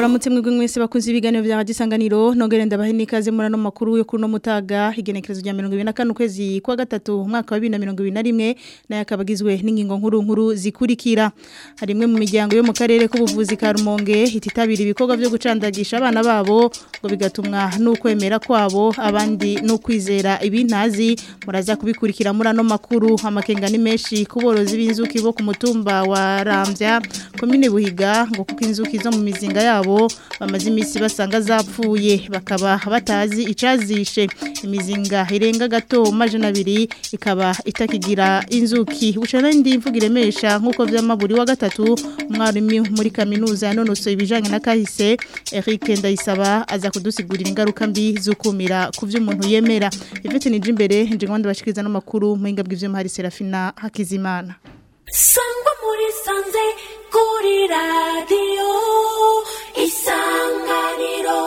ndabaramutse mwebwe mwese bakunze ibiganiro bya gisanganiro nongere ndabahe nikaze muri ano makuru yo kuno mutaga igenekerezo rya 2024 ukwezi kwa gatatu umwaka wa 2021 naye akabagizwe n'ingingo nkuru nkuru zikurikira harimwe mu miryango yo mu karere k'ubuvuzi ka Rumonge ititabira ibikorwa byo gucandagisha abana babo ngo bigatumwa n'ukwemera kwabo abandi no kwizera ibintazi muraza kubikurikira muri ano makuru amakenga ni menshi kuborozi b'inzuki bo ku mutumba wa Ramvya komine Buhiga ngo kuko inzuki zo mu mizinga yabo bamaze iminsi basanga zapfuye bakaba batazi icazishe imizinga irenga gato majana abiri ikaba itakigira inzuki bucana ndi mvuga iremesha nk'uko vy'amaburi wa gatatu umwarimu muri kaminuza yanonosoye ibijanye na kahise Eric Ndayisaba aza kudusigurira ingaruka mbi zukumira ku vy'umuntu yemera Yvette Nijimbere nje ngwanda bashikiriza no makuru muhinga bw'ivyo hari Serafina Hakizimana sangwa muri sanze kuri radiyo isanganiro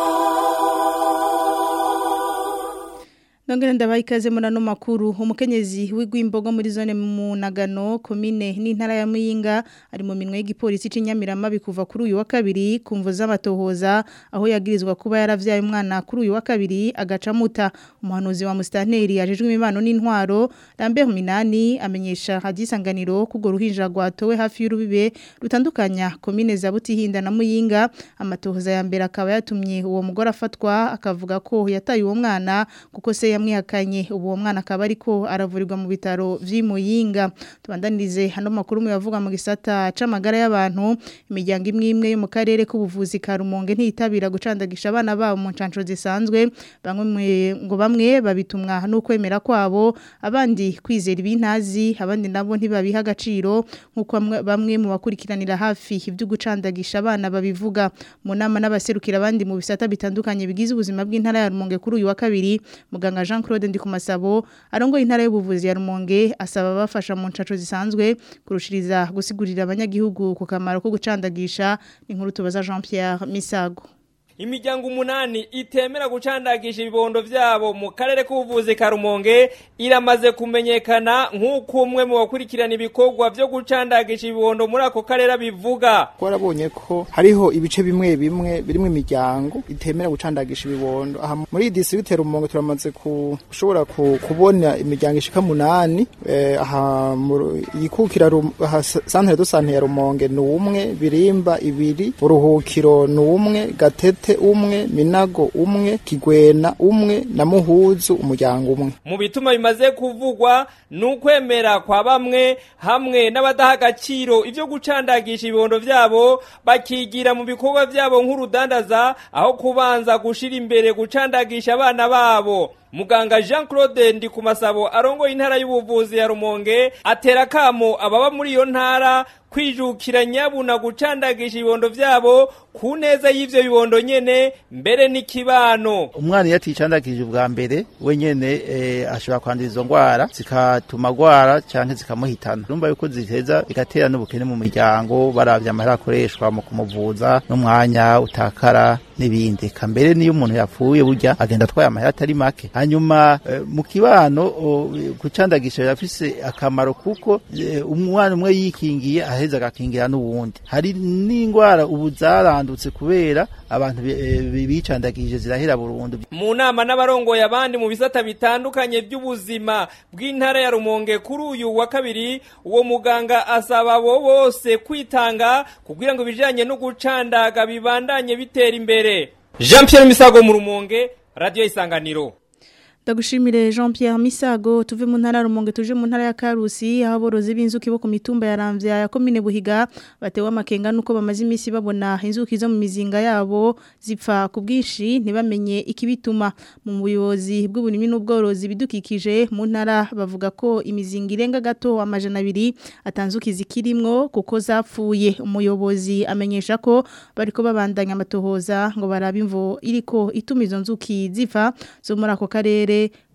Nongere ndabaye ikaze muri ano makuru umukenyezi w'igwimbogo muri zone mu Nagano komine n'intara ya Muyinga ari mu minwe y'igipolisi c'inyamirama bikuva kuri uyu wa kabiri kumvo z'amatohoza aho yagirizwa kuba yaravyaye umwana kuri uyu wa kabiri agacamuta umuhanuzi wa Mustanteri yajejwe imibano n'intwaro Lambert Minani amenyesha hadisanganiro kugo ruhinja rwatowe hafi y'urubibe rutandukanya komine za Butihinda na Muyinga amatohoza ya mbere akaba yatumye uwo mugore afatwa akavuga ko yataye uwo mwana kuko se yamwihakanye ubu uwo mwana akaba ariko aravurirwa mu bitaro vy'imuyinga tubandanirize hano makuru mu yavuga mu gisata c'amagara y'abantu imiryango imwe imwe yo mu karere k'ubuvuzi ka Rumonge ntiyitabira gucandagisha abana babo mu ncanco zisanzwe bamwe ngo bamwe babitumwa no kwemera kwabo abandi kwizera ibintazi abandi nabo ntibabiha agaciro nkuko bamwe mu bakurikiranira hafi ibyo gucandagisha abana babivuga mu nama n'abaserukira abandi mu bisata bitandukanye bigize ubuzima bw'intara ya Rumonge kuri uyu wa kabiri muganga Jean Claude Ndikumasabo arongoye intara y'ubuvuzi ya Rumonge asaba bafasha mu ncaco zisanzwe kurushiriza gusigurira abanyagihugu ku kamaro ko gucandagisha inkuru tubaza Jean Pierre Misago imiryango umunani itemera gucandagisha ibibondo vyabo mu karere k'ubuvuzi ka Rumonge iramaze kumenyekana nk'uko umwe mu bakurikirana ibikorwa vyo gucandagisha ibibondo muri ako karere bivuga twarabonye ko hariho ibice bimwe bimwe birimo imiryango itemera gucandagisha ibibondo aha muri iyi district Rumonge turamaze kushobora kubona imiryango ishika munani eh, aha yikukira aha santere do santere ya Rumonge ni umwe birimba ibiri uruhukiro ni umwe gatete umwe minago umwe kigwena umwe na muhuzu umuryango umwe mu bituma bimaze kuvugwa nukwemera kwa bamwe hamwe n'abadaha agaciro ivyo gucandagisha ibibondo vyabo bakigira mu bikorwa vyabo nk'urudandaza aho kubanza gushira imbere gucandagisha abana babo muganga Jean Claude Ndikumasabo arongoye intara y'ubuvuzi ya Rumonge atera kamo ababa muri iyo ntara kwijukira nyabuna gucandagisha ibibondo vyabo ku neza y'ivyo bibondo nyene mbere n'ikibano umwana iyo aticandagije ubwa mbere we nyene eh, ashobora kwandura izo ngwara zikatuma agwara canke zikamuhitana urumva yuko ziteza bigatera n'ubukene mu muryango baravye amahera akoreshwa mu kumuvuza n'umwanya utakara n'ibindi eka mbere niyo umuntu yapfuye burya agenda atwaye amahera atari make hanyuma eh, mu kibano gucandagisha birafise akamaro kuko eh, umwana umwe yikingiye aheza agakingira n'uwundi hari n'ingwara ubu zarandutse kubera abantu bicandagije zirahera burundu mu nama n'abarongoye abandi mu bisata bitandukanye by'ubuzima bw'intara ya Rumonge kuri uyu wa kabiri uwo muganga asaba abo bose kwitanga kugira ngo ibijanye no gucandaga bibandanye bitera imbere Jean Pierre Misago mu Rumonge Radio Isanganiro Ndagushimire Jean Pierre Misago tuve mu ntara rumonge tuje mu ntara ya Karusi aho borozi b'inzuki bo ku mitumba ya Ramvya ya komine Buhiga batewe amakenga nuko bamaze imisi babona inzuki zo mu mizinga yabo zipfa ku bwinshi ntibamenye ikibituma mu buyobozi bw'ubunimi n'ubworozi bidukikije mu ntara bavuga ko imizinga irenga gato amajana abiri atanzuki zikirimwo kuko zapfuye umuyobozi amenyesha ko bariko babandanya amatohoza ngo barabe imvo iriko ituma izo nzuki zipfa zo muri ako karere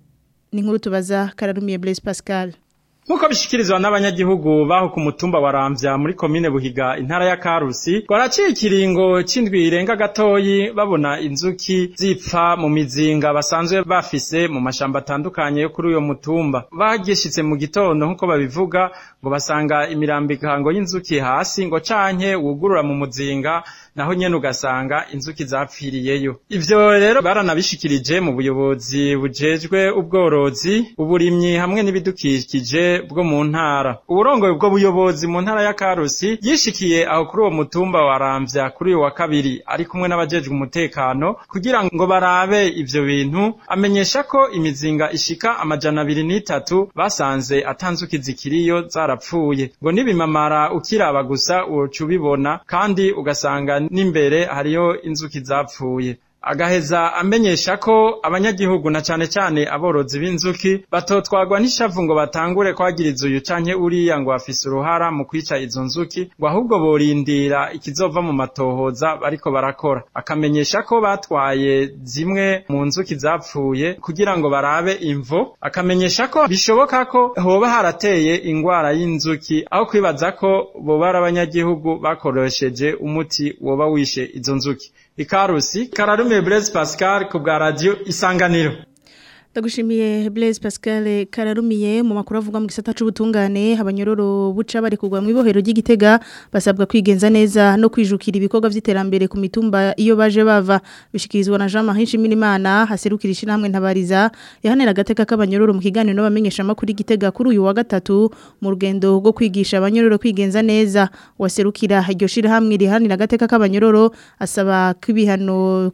ni nkuru tubaza kararumiye Blaise Pascal Nkuko bishikirizwa n'abanyagihugu baho ku mutumba wa Ramvya muri komine Buhiga intara ya Karusi gwaraciye ikiringo c'indwi irenga gatoyi babona inzuki zipfa mu mizinga basanzwe bafise mu mashamba atandukanye yo kuri uyo mutumba bagishitse mu gitondo nkuko babivuga ngo basanga imirambikango y'inzuki hasi ngo canke wugurura mu muzinga naho nyene ugasanga inzuki zapfiriyeyo ivyo rero baranabishikirije mu buyobozi bujejwe ubworozi uburimyi hamwe n'ibidukikije bwo mu ntara uburongoye ubwo buyobozi mu ntara ya Karusi yishikiye aho kuri uwo mutumba wa Ramvya kuri uyu wa kabiri ari kumwe n'abajejwe umutekano kugira ngo barabe ivyo bintu amenyesha ko imizinga ishika amajana abiri n'itatu basanze atanzuki zikiriyo zarapfuye ngo nibimamara ukiraba gusa woca ubibona kandi ugasanga n'imbere hariyo inzuki zapfuye agaheza amenyesha ko abanyagihugu na cane cane aborozi b'inzuki batotwagwa n'ishavu ngo batangure kwagiriza uyu canke uriya ngo afise uruhara mu kwica izo nzuki ngo ahubwo borindira ikizova mu matohoza bariko barakora akamenyesha ko batwaye zimwe mu nzuki zapfuye kugira ngo barabe imvo akamenyesha ko bishoboka ko hoba harateye ingwara y'inzuki aho kwibaza ko boba ari abanyagihugu bakoresheje umuti woba wishe izo nzuki ikarusi kararumiye Blaise Pascal ku bwa radio isanganiro Ndagushimiye Blaise Pascal kararumiye mu makuru avuga mu gisata c'ubutungane abanyororo buca bari kugwa mu ibohero ry'igitega basabwa kwigenza neza no kwijukira ibikorwa vy'iterambere ku mitumba iyo baje bava bishikirizwa na Jean Marie Shimirimana haserukira ishinamwe ntabariza yahanera agateka k'abanyororo mu kiganiro n'abamenyesha makuru igitega kuri uyu wa gatatu mu rugendo rwo kwigisha abanyororo kwigenza neza waserukira iryo shirahamwe rihanira agateka k'abanyororo asaba kwibihano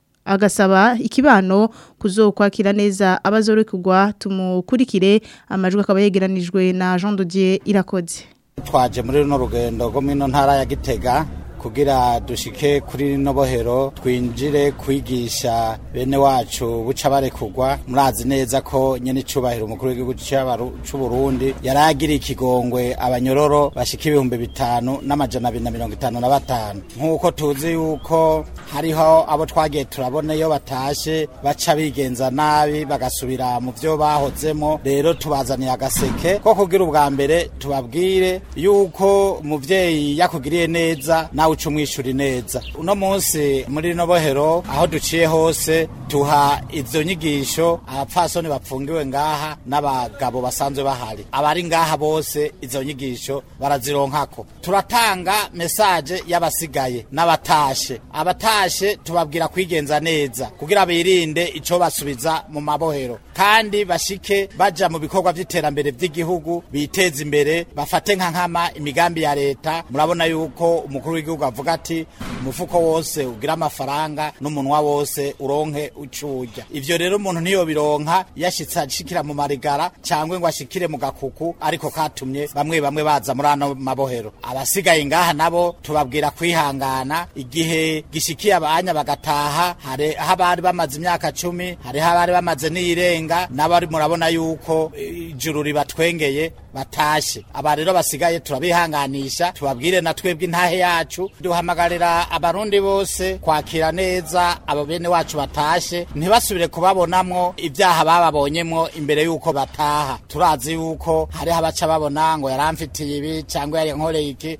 agasaba ikibano kuzokwakira neza abazorekugwa tumukurikire amajwi akaba yegeranijwe na Jean Dodier irakoze twaje muri runo rugendo rwo mino ntara ya Gitega kugira dushike kuri rino bohero twinjire kwigisha bene wacu buca barekugwa murazi neza ko nyene icubahiro umukuru w'igihugu c'u Burundi yaragira ikigongwe abanyororo bashika ibihumbi bitanu n'amajana abiri na mirongo itanu na batanu nk'uko tuzi yuko hariho abo twagiye turabona iyo batashe baca bigenza nabi bagasubira mu vyo bahozemo rero tubazaniye agaseke ko kugira ubwa mbere tubabwire yuko umuvyeyi yakugiriye neza nawe uca umwishuri neza uno munsi muri rino bohero aho duciye hose tuha izo nyigisho abapfasoni bapfungiwe ngaha n'abagabo basanzwe bahari abari ngaha bose izo nyigisho barazironkako turatanga mesaje y'abasigaye n'abatashe abatashe tubabwira kwigenza neza kugira birinde ico basubiza mu mabohero kandi bashike baja mu bikorwa vy'iterambere vy'igihugu biteza imbere bafate nka nkama imigambi ya leta murabona yuko umukuru w'igihugu avuga ati umufuko wose ugira amafaranga n'umunwa wose uronke ucurya ivyo rero umuntu niyo bironka yashitse ashikira mu marigara cyangwa ngo ashikire mu gakuku ariko katumye bamwe bamwe baza muri ano mabohero abasigaye ngaha nabo tubabwira kwihangana igihe gishikiye abanya bagataha hari aho abari bamaze imyaka cumi hariho abari bamaze n'iyirenga n'abari murabona yuko ijuru ribatwengeye batashe aba rero basigaye turabihanganisha tubabwire na twebwe intahe yacu duhamagarira abarundi bose kwakira neza abo bene wacu batashe ntibasubire kubabonamwo ibyaha bababonyemwo imbere yuko bataha turazi yuko hariho abaca babona ngo yaramfitiye ibi cyangwa yari nkoreye iki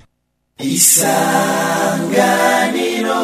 isanganiro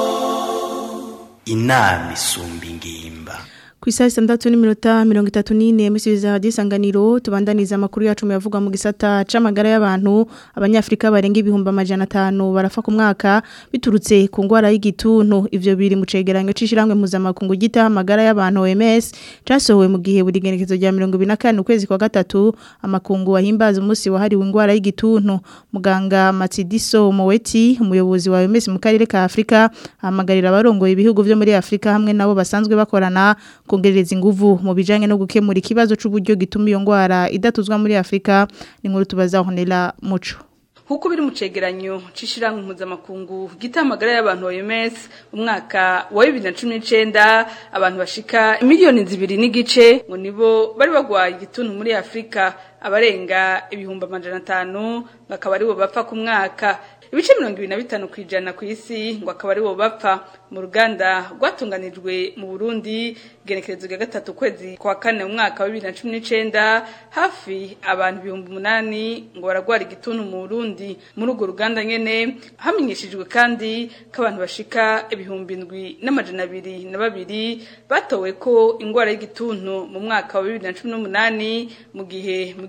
inama isumba ingimba ku isaha itandatu n'iminota mirongo itatu n'ine musubiza radiyo isanganiro tubandaniza amakuru yacu yavuga mu gisata c'amagara y'abantu abanyafurika barenga ibihumbi amajana atanu barafa ku mwaka biturutse ku ndwara y'igituntu ivyo biri mu cegeranyo c'ishiramwe mpuzamakungu gita amagara y'abantu OMS casohowe mu gihe buri genekezo rya mirongo ibiri na kane ukwezi kwa gatatu amakungu wahimbaza umunsi wahariwe indwara y'igituntu muganga Matsidiso Moweti umuyobozi wa OMS mu karere ka Afrika ahamagarira abarongoye ibihugu vyo muri Afrika hamwe nabo basanzwe bakorana kongereza inguvu mu bijanye no gukemura ikibazo c'uburyo gituma iyo ngwara idatuzwa muri Afrika ni nkuru tubaza honera muco Huku biri mu cegeranyo c'ishiramwe mpuzamakungu gitamagara y'abantu OMS umwaka wa 2019 abantu bashika miliyoni zibiri n'igice ngo nibo bari bagwaye igituntu muri Afrika abarenga ibihumbi amajana atanu bakaba aribo bapfa ku mwaka ibice mirongo ibiri na bitanu ku ijana ku isi ngo akaba aribo bapfa mu ruganda rwatunganijwe mu Burundi genekerezo rya gatatu kwezi kwa kane mu mwaka wa bibiri na cumi n'icenda hafi abantu ibihumbi umunani ngo baragwara igituntu mu Burundi muri urwo ruganda nyene hamenyeshejwe kandi ko abantu bashika ibihumbi indwi n'amajana abiri na babiri batowe ko ingwara y'igituntu mu mwaka wa bibiri na cumi n'umunani mu gihe mu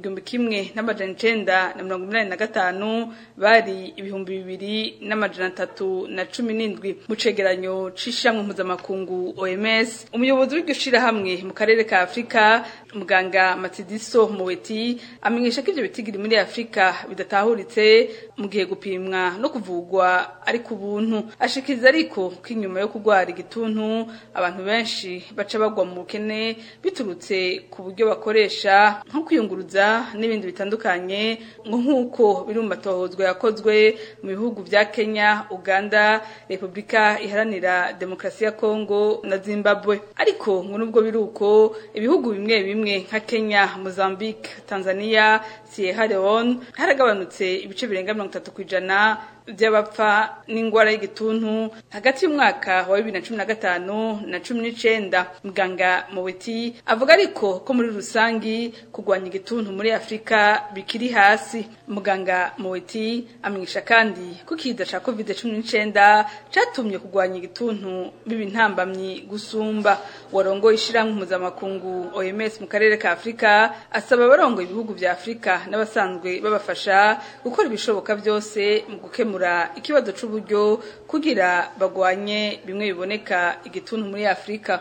igihumbi kimwe n'amajana icenda na mirongo inani na gatanu bari ibihumbi bibiri n'amajana atatu na cumi n'indwi mu cegeranyo c'ishamwe mpuzamakungu OMS umuyobozi w'iryo shirahamwe mu karere ka Afrika muganga Matidiso Moweti amenyesha ko ivyo bitigiri muri Afrika bidatahuritse mu gihe gupimwa no kuvugwa ari ku buntu ashikiriza ariko ko inyuma yo kugwara igituntu abantu benshi baca bagwa mu bukene biturutse ku buryo bakoresha nko kwiyunguruza n'ibindi bitandukanye ngo nk'uko biri mu matohozwa yakozwe mu bihugu vya Kenya Uganda Republika iharanira Demokarasi ya Kongo na Zimbabwe ariko ngo nubwo biri uko ibihugu bimwe bimwe nka Kenya Mozambique Tanzania Sierra Leone haragabanutse ibice birenga mirongo itatu kw'ijana by'abapfa n'ingwara y'igituntu hagati y'umwaka wa bibiri na cumi na gatanu na cumi n'icenda muganga Moweti avuga ariko ko muri rusangi kurwanya igituntu muri Afrika bikiri hasi muganga Moweti amenyesha kandi ko ikiza ca covid cumi n'icenda catumye kurwanya igituntu biba intambamyi gusumba warongoye ishirahamwe mpuzamakungu OMS mu karere ka Afrika asaba abarongoye ibihugu vya Afrika n'abasanzwe babafasha gukora ibishoboka byose mu gukemura ikibazo c'uburyo kugira bagwanye bimwe biboneka igituntu muri Afrika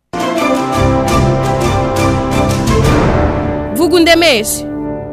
vuga undemeshe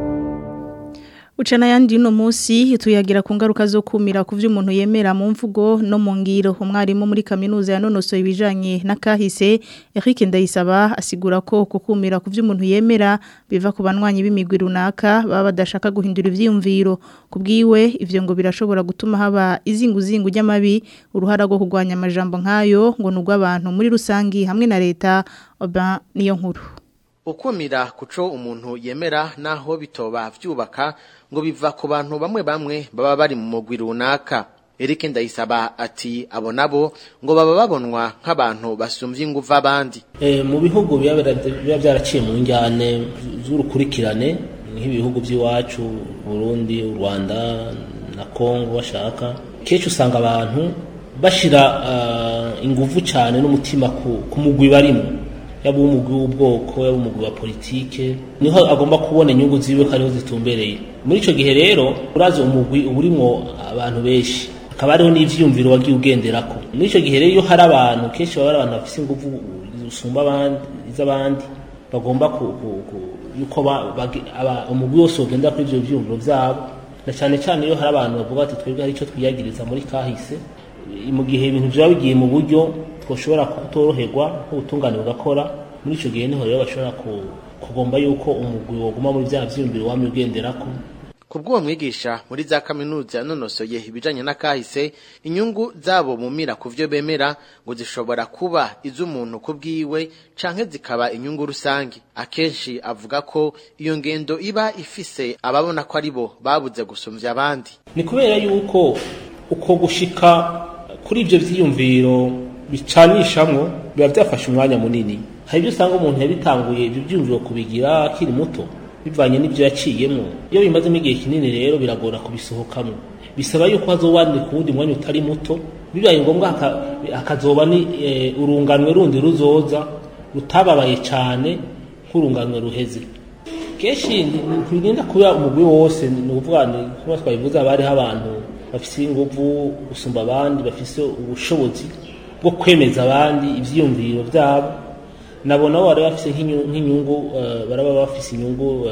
Uchana yandi no musi tuyagira ku ngaruka zo kumira ku vy'umuntu yemera mu mvugo no mu ngiro umwarimu muri kaminuza yanonoso ibijanye na kahise Eric Ndayisaba asigura ko kukumira ku vy'umuntu yemera biva ku banwanyi b'imigwi runaka baba badashaka guhindura ivyiyumviro kubwiwe ivyo ngo birashobora gutuma haba izinguzingu ry'amabi uruhara rwo kugwanya amajambo nkayo ngo nugwa abantu muri rusangi hamwe na leta oba niyo nkuru ukumira kuco umuntu yemera naho bitoba vyubaka ngo biva ku bantu bamwe bamwe baba bari mu mugwi runaka Eric Ndayisaba ati abo nabo ngo baba babonwa nk'abantu basumvye inguva abandi e, mu bihugu biba byaraciye mu njyane z'urukurikirane nk'ibihugu by'iwacu Burundi u Rwanda na Kongo bashaka kenshi usanga abantu bashira uh, inguvu cyane n'umutima ku, ku mugwi barimo yaba umugwi w'ubwoko yaba umugwi wa politike niho agomba kubona inyungu ziwe ko ariho zitumbereye muri ico gihe rero urazi umugwi uburimwo abantu benshi akaba ariho n'ivyiyumviro wagiye ugenderako muri ico gihe rero iyo hari abantu kenshi baba ari abantu bafise inguvu zisumba abandi iz'abandi bagomba yuko umugwi wose wogendera kuri ivyo vyiyumviro vyabo na cane cane iyo hari abantu bavuga ati twebwe hari ico twiyagiriza muri kahise mu gihe ibintu vyaba bigiye mu buryo twoshobora kutoroherwa nk'ubutungane bugakora muri ico gihe niho rero bashobora kugomba yuko umugwi woguma muri vya vyiyumviro wamye ugenderako kubw'uwo mwigisha muri za kaminuza yanonosoye ibijanye n'akahise inyungu zabo mumira ku vyo bemera ngo zishobora kuba iz'umuntu ku bwiwe canke zikaba inyungu rusange akenshi avuga ko iyo ngendo iba ifise ababona ko ari bo babuze gusumvya abandi ni kubera yuko uko gushika kuri ivyo vyiyumviro bicanishamwo biba byafashe umwanya munini hari ibyo usanga umuntu yabitanguye ibyo byumviro kubigira akiri muto bivanye n'ibyo yaciyemo iyo bimazemo igihe kinini rero biragora kubisohokamo bisaba yuko hazobandika uwundi mwanya utari muto bibaye ngombwa hakazoba ni urunganwe rundi ruzoza rutababaye cyane nk'urunganwe ruheze kenshi ntibirinda kuba umugwi wose ni ukuvuga ni kuba twabivuze haba hariho abantu bafise inguvu gusumba abandi bafise ubushobozi bwo kwemeza abandi ivyiyumviro vyabo nabo nabo bari bafise nk'inyungu baraba bafise inyungu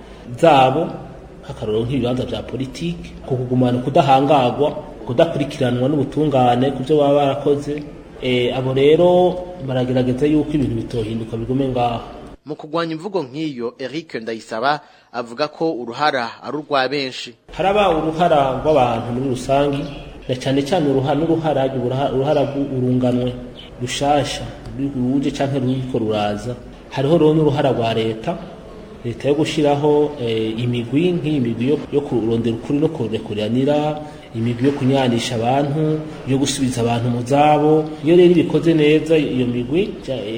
zabo nk'akarorero nk'ibibanza vya politike ku kugumana kudahangagwa kudakurikiranwa n'ubutungane ku byo baba barakoze abo rero baragerageza yuko ibintu bitohinduka bigume ngaho mu kugwanya imvugo nk'iyo Eric Ndayisaba avuga ko uruhara ari urwa benshi haraba uruhara rw'abantu muri rusangi na cyane cyane uruhara n'uruhara uruhara urunganwe rushasha ruje canke ruriko ruraza hariho rero n'uruhara rwa leta leta yo gushiraho imigwi nk'iyi migwi yo kurondera ukuri no kurekuranira imigwi yo kunyanisha abantu yo gusubiza abantu mu zabo iyo rero ibikoze neza iyo migwi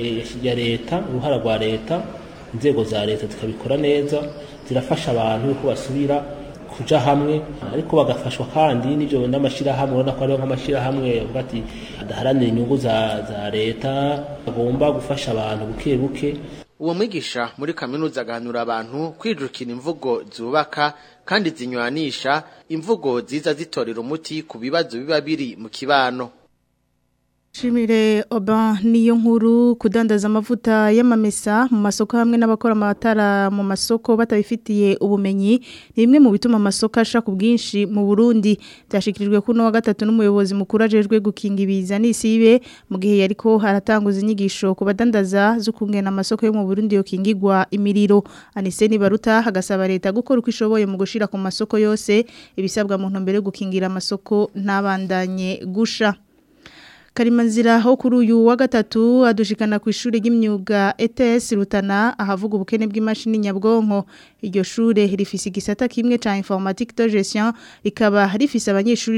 ya leta uruhara rwa leta inzego za leta zikabikora neza zirafasha abantu yuko basubira kuja hamwe ariko bagafashwa kandi n'ivyo n'amashirahamwe urabona ko hariho nk'amashirahamwe avuga ati adaharanira inyungu za, za leta agomba gufasha abantu buke buke uwo mwigisha muri kaminuza agahanura abantu kwijukira imvugo zubaka kandi zinywanisha imvugo ziza zitorera umuti ku bibazo biba biri mu kibano Shimire Oban niyo nkuru kudandaza amavuta y'amamesa mu masoko hamwe n'abakora amatara mu masoko batabifitiye ubumenyi ni bimwe mu bituma amasoko ashaka ubwinshi mu Burundi byashikirijwe kuno wa gatatu n'umuyobozi mukuru ajejwe gukinga ibiza n'isibe mu gihe yariko haratanguza inyigisho ku badandaza zo kungena amasoko yo mu Burundi yo kingigwa imiriro Aniseni Baruta hagasaba leta gukora uko ishoboye mu gushira ku masoko yose ibisabwa mu ntumbero yo gukingira amasoko ntabandanye gusha Karimanzira ho kuri uyu wa gatatu adushikana ku ishuri ry'imyuga ETS Rutana ahavuga ubukene bw'imashini nyabwonko iryo shure rifise igisata kimwe ca informatique de gestion rikaba rifise abanyeshuri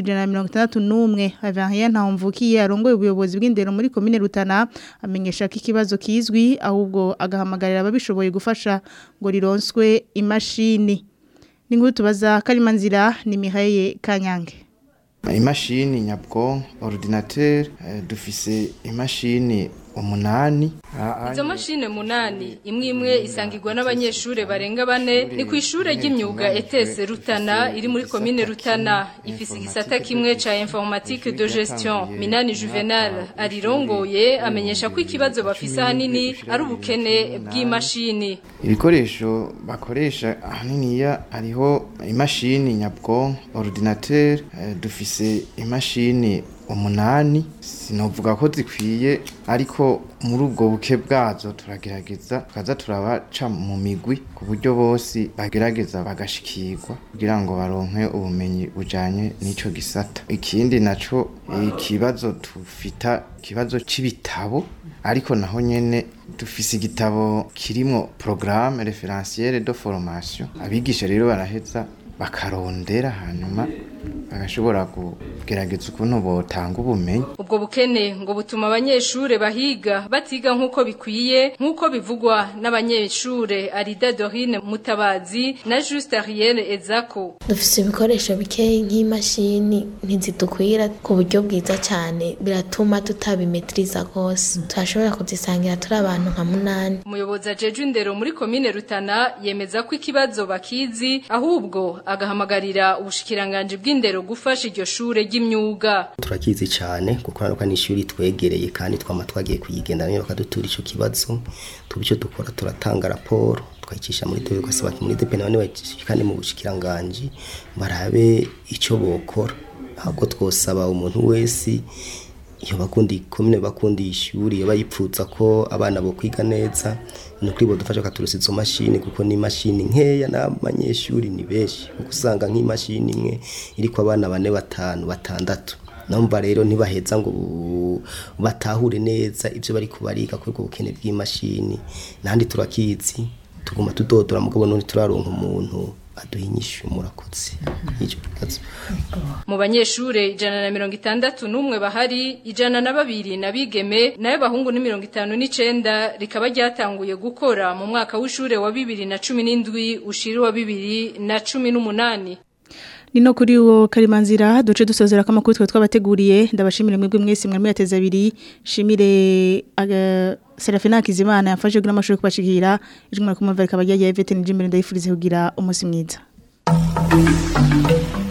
161 Avarien Ntamvukiye arongoye ubuyobozi bw'indero muri commune Rutana amenyesha ko ikibazo kizwi ahubwo agahamagarira ababishoboye gufasha ngo rironswe imashini Ningutu tubaza Karimanzira ni Mihaye Kanyange imashini nyabwonko ordinateur dufise imashini umunani izo mashine munani imwe imwe isangirwa n'abanyeshure barenga bane ni ku ishure ry'imyuga ETS Rutana iri muri commune Rutana ifise igisata kimwe ca informatique de gestion Minani Juvenal arirongoye amenyesha ko ikibazo bafise ahanini ari ubukene bw'imashini ibikoresho bakoresha ahaniniya hariho imashini nyabwonko ordinateur dufise imashini umunani sinovuga ko zikwiye ariko muri ubwo buke bwazo turagerageza tukaza turabaca mu migwi ku buryo bose bagerageza bagashikirwa kugira ngo baronke ubumenyi bujanye n'ico gisata ikindi naco ikibazo tufita ikibazo c'ibitabo ariko naho nyene dufise igitabo kirimwo programme référentielle de formation abigisha rero baraheza bakarondera hanyuma bagashobora kugerageza ukuntu botanga ubumenyi ubwo bukene ngo butuma abanyeshure bahiga batiga nk'uko bikwiye nk'uko bivugwa n'abanyeshure Arida Dorine Mutabazi na Juste Ariel Ezako dufise ibikoresho bikeyi nk'imashini ntizidukwira ku buryo bwiza cyane biratuma tutabimetriza rwose turashobora kuzisangira turi abantu nka munani umuyobozi ajeje indero muri komine Rutana yemeza ko ikibazo bakizi ahubwo agahamagarira ubushikiranganje bw'indero gufasha iryo shure ry'imyuga turakizi cyane kuko naruka ni ishuri twegereye kandi twama twagiye kuyigenda niyo bakadutura ico kibazo tubicyo dukora turatanga raporo twayicisha muri dewe gasaba muri depena bane kandi mu bushikiranganje barabe ico bokora ahubwo twosaba umuntu wese iyo bakundi komine bakundi ishuri iyo bayipfuza ko abana bo kwiga neza ni ukuri bodufasha katurusa izo mashini kuko ni mashini nkeya n'abanyeshuri ni benshi kuko usanga nk'imashini imwe iriko abana bane batanu batandatu numva rero ntibaheza ngo batahure neza ibyo bari kubariga kuri ubwo bukene bw'imashini nandi turakizi tuguma tudodora mugabo none turaronka umuntu aduha inyishu murakoze icyo kibazo mu banyeshure ijana na mirongo itandatu n'umwe bahari ijana na babiri na bigeme nayo bahungu ni mirongo itanu n'icenda rikaba ryatanguye gukora mu mwaka w'ishure wa bibiri na cumi n'indwi ushira wa bibiri na cumi n'umunani Nino kuri uwo karimanzira duce dusozera kama kutwe twabateguriye ndabashimire mwebwe mwese mwari mwateza abiri shimire aga Serafina Kizimana yafashe kugira amashuri kubashikira ijwe mwari kumva rikaba ryagiye Yvette Njimbere ndayifurize kugira umunsi mwiza